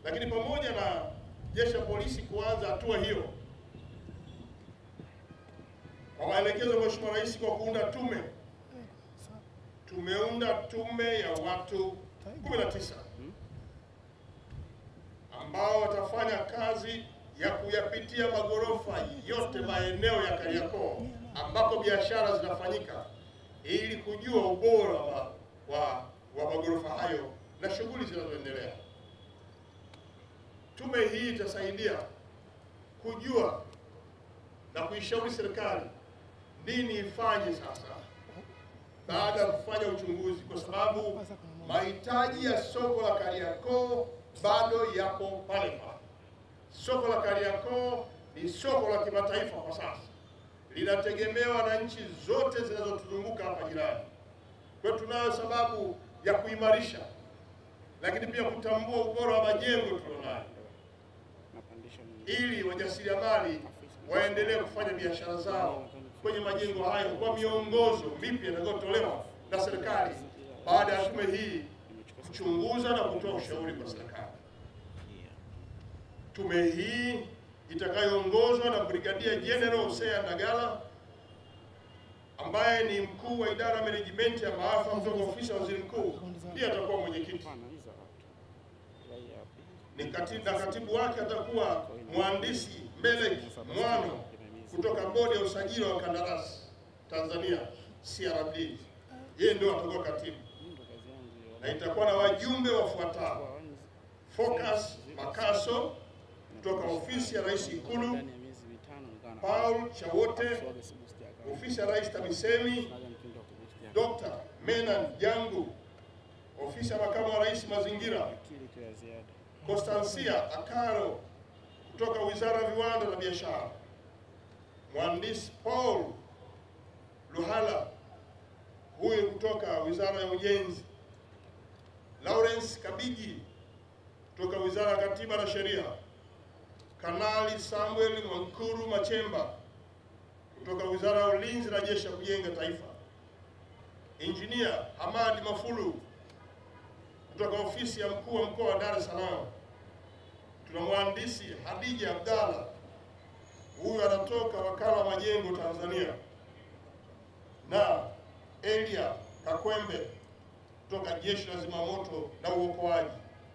Lakini pamoja na jeshi la polisi kuanza hatua hiyo kwa maelekezo ya Mheshimiwa Rais kwa kuunda tume, tumeunda tume ya watu 19 ambao watafanya kazi ya kuyapitia magorofa yote maeneo ya Kariakoo ambapo biashara zinafanyika ili kujua ubora wa, wa, wa magorofa hayo na shughuli zinazoendelea. Tume hii itasaidia kujua na kuishauri serikali nini ifanye sasa baada ya kufanya uchunguzi, kwa sababu mahitaji ya soko la Kariakoo bado yapo pale pale. Soko la Kariakoo ni soko la kimataifa kwa sasa, linategemewa na nchi zote zinazotuzunguka hapa jirani. Kwa hiyo tunayo sababu ya kuimarisha, lakini pia kutambua ubora wa majengo tulionayo, ili wajasiriamali waendelee kufanya biashara zao kwenye majengo hayo kwa miongozo mipya inayotolewa na serikali baada ya tume hii kuchunguza na kutoa ushauri kwa serikali. Tume hii itakayoongozwa na Brigadia General Hosea Ndagala ambaye ni mkuu wa idara ya management ya maafa kutoka ofisi ya waziri mkuu, ndiye atakuwa mwenyekiti ni katibu, na katibu wake atakuwa mhandisi Melek Mwano kutoka bodi ya usajili wa kandarasi Tanzania CRB. Yeye ndio atakuwa katibu, na itakuwa na wajumbe wafuatao: Focus Makaso kutoka ofisi ya Rais Ikulu, Paul Chawote ofisi ya Rais TAMISEMI, Dr. Menan Jangu ofisi ya makamu wa rais mazingira, Constancia Akaro kutoka wizara ya viwanda na biashara, mhandisi Paul Luhala huyu kutoka wizara ya ujenzi, Lawrence Kabigi kutoka wizara ya katiba na sheria, Kanali Samuel Mwankuru Machemba kutoka wizara ya ulinzi na jeshi la kujenga taifa, Injinia Hamadi Mafulu kutoka ofisi ya mkuu wa mkoa wa Dar es Salaam. Tuna mhandisi Hadija Abdalla, huyu anatoka wakala wa majengo Tanzania, na Elia Kakwembe kutoka jeshi la zimamoto na uokoaji.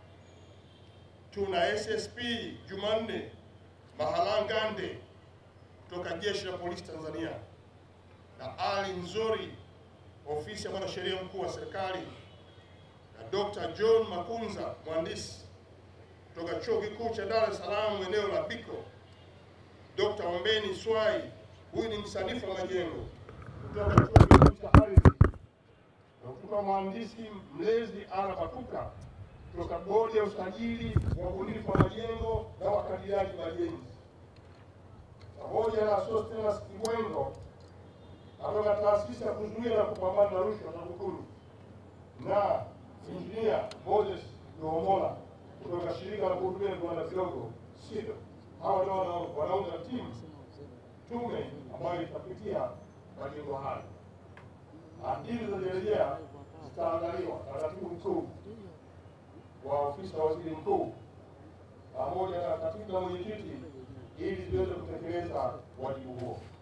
Tuna SSP Jumanne Mahalangande kutoka jeshi la polisi Tanzania na Ali Nzori ofisi ya mwanasheria mkuu wa serikali na Dr. John Makunza mhandisi kutoka chuo kikuu cha Dar es Salaam eneo la Biko, Dr. Ombeni Swai huyu ni msanifu wa majengo kutoka chuo kikuu cha ardhi, na kutoka mhandisi mlezi Ana Batuka kutoka bodi ya usajili wa ubunifu wa majengo na wakadiriaji majenzi pamoja na Sostenes Kibwengo kutoka taasisi ya kuzuia na kupambana na rushwa TAKUKURU na injinia Moses Goomola kutoka shirika la kuhudumia viwanda vidogo SIDO. Hawa ndio wana- wanaunda timu tume ambayo itapitia majengo hayo. Akili zilizorejea zitaangaliwa na katibu mkuu wa ofisi ya waziri mkuu pamoja na katibu na mwenyekiti ili ziweze kutekeleza wajibu huo.